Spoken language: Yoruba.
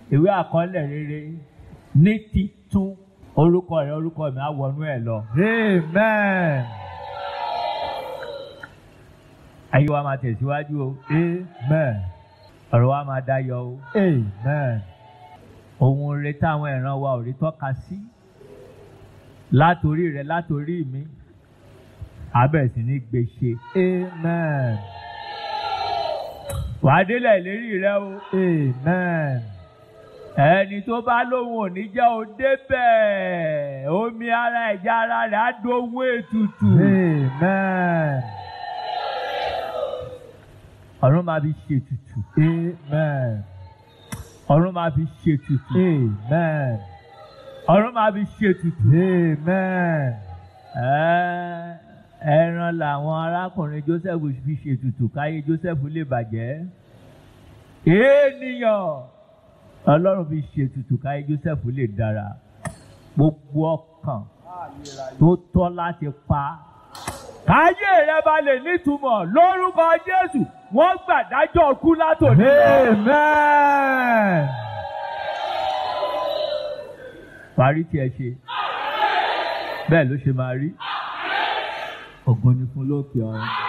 ìwé àkọọ́lẹ̀ rere ní titun orúkọ rẹ orúkọ mi á wọnú ẹ lọ. Amen. ayé wa máa tẹ̀síwájú o Amen. ọ̀rọ̀ wa máa dáyọ̀ o Amen. ohun rere táwọn ìran wa ò rí tọ́ka sí látòrí rẹ látòrí mi abẹ́ sí ní gbèsè Amen. wàá délẹ̀ ìlérí rẹ o Amen. ẹni tó bá lóhun ò ní jẹ́ o débẹ̀ omi ara ẹ̀já ara rẹ̀ á dohun ètùtù Amen. ọ̀run máa fi ṣètùtù Amen. ọ̀run máa fi ṣètùtù Amen. ọ̀run máa fi ṣètùtù. Amen. Ẹ́, ẹran làwọn arákùnrin Joseph fi ṣètùtù káyé Joseph lè bàjẹ́ ènìyàn Ọlọ́run fi ṣètùtù káyé Joseph lè dára gbogbo ọkàn tó tọ́ láti pa káyé rẹ bá lè nítumọ̀ lórúkọ Jésù wọ́n gbàdájọ́ kú látòní lọ. Amen. parí tí ẹ ṣe bẹ́ẹ̀ ló ṣe máa rí ògo ni fún lókè ọ̀run.